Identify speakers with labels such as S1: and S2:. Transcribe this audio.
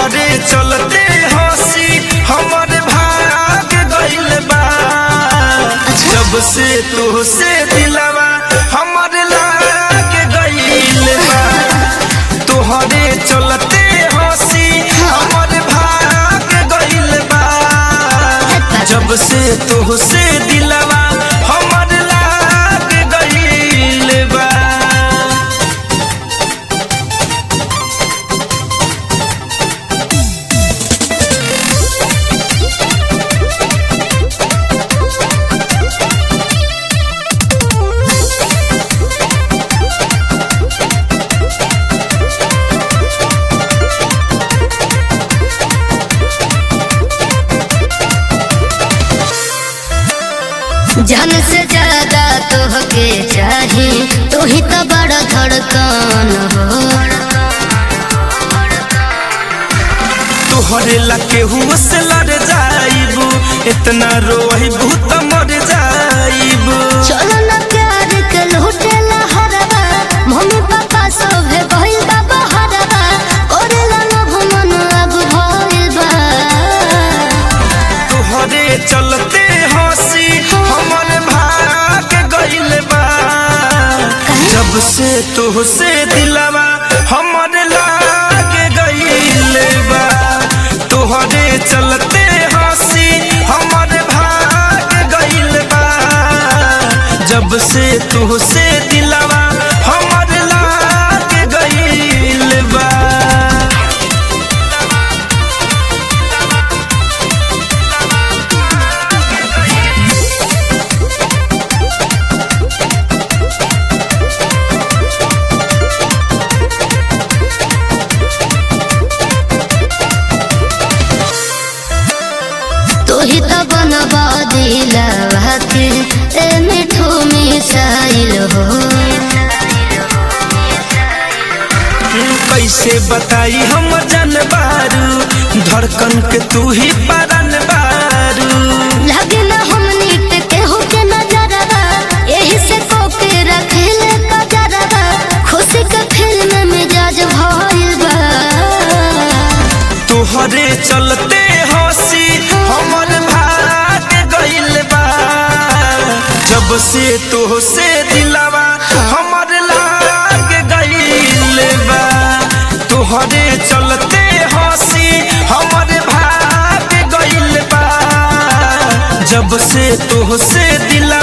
S1: तोहरे चलते हंसी हमर भाग गइल बा जब से तोहसे दिलवा हमर लाग गइल बा तोहरे चलते हंसी हमर भाग गइल बा जब से तोहसे दिलवा हमर लाग गइल बा
S2: जान से ज्यादा तोहके चाही तू ही तो बड़ा धड़कन हो
S1: तोहरे ला केहू से लड़ जाइबू इतना रोइबू त मर जाइबू
S2: चलो ना प्यार के लूटे ला हरवा मम्मी पापा सब है भइल बा बहरवा करे ला लोभ मन अब भइल बा
S1: तोहरे चलते हंसी हमर भाग गइल बा जब से तोहसे दिलवा हमर लाग गइल बा तोहरे चलते हंसी हमर भाग गइल बा जब से तोहसे दिलवा हमर लाग गइल बा
S2: तू ही तो बनवा दिलवा के ए मिठू मिसाइल हो
S1: कैसे बताई हम जानबारू धड़कन के तू ही परन बारू
S2: लगे ना हमनी पे केहू के नजरवा यही से कोके रखेले कजरवा खुशी के फिल्म में जज भइल बा
S1: तोहरे चलते हंसी हमर भाग गइल बा जब से तोहसे दिलवा हमर लाग गइल बा तोहरे चलते हंसी हमर भाग गइल बा जब से तोहसे दिलवा